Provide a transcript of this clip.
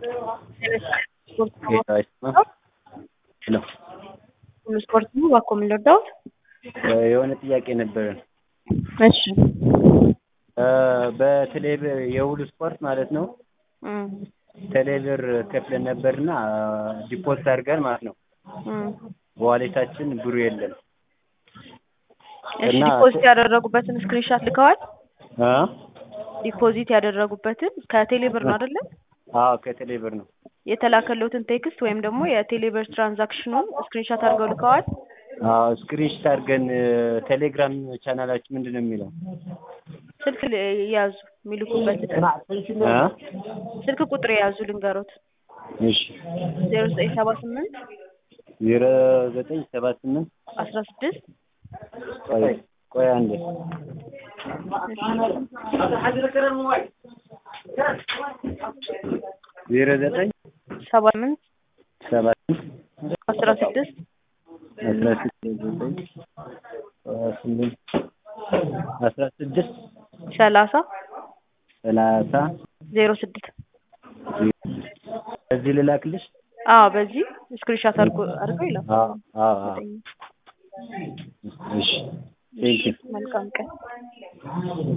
ሄሎ ስፖርት ነው እባክዎ ምን ልርዳዎት? የሆነ ጥያቄ ነበረን። እሺ በቴሌብር የሁሉ ስፖርት ማለት ነው እም ቴሌብር ከፍለን ነበርና ዲፖዚት አድርገን ማለት ነው እም በዋሌታችን ብሩ የለም እሺ እና- ዲፖዚት ያደረጉበትን ስክሪንሻት ልከዋል? እ ዲፖዚት ያደረጉበትን ከቴሌብር ነው አይደለ? አዎ ከቴሌብር ነው የተላከለትን ቴክስት ወይም ደግሞ የቴሌብር ትራንዛክሽኑን ስክሪንሻት አድርገው ልከዋል? አዎ ስክሪንሾት አድርገን ቴሌግራም ቻናላችን ምንድን ነው የሚለው ስልክ ል- ያዙ የሚልኩበትን እ ስልክ ቁጥር የያዙ ልንገሮት እሺ ዜሮ ዘጠኝ ሰባ ስምንት ዜሮ ዘጠኝ ሰባ ስምንት አስራ ስድስት ቆይ ቆይ አንዴ ዜሮ ዘጠኝ ሰባ ስምንት ሰባ ስምንት አስራ ስድስት አስራ ስድስት ዘጠኝ ሰባ ስምንት አስራ ስድስት ሰላሳ ሰላሳ ዜሮ ስድስት እዚህ ልላክልሽ አዎ በዚህ ስክሪንሻት አድርጎ አድርገው ይላል አዎ አዎ አዎ እሺ ቴንኪው መልካም ቀን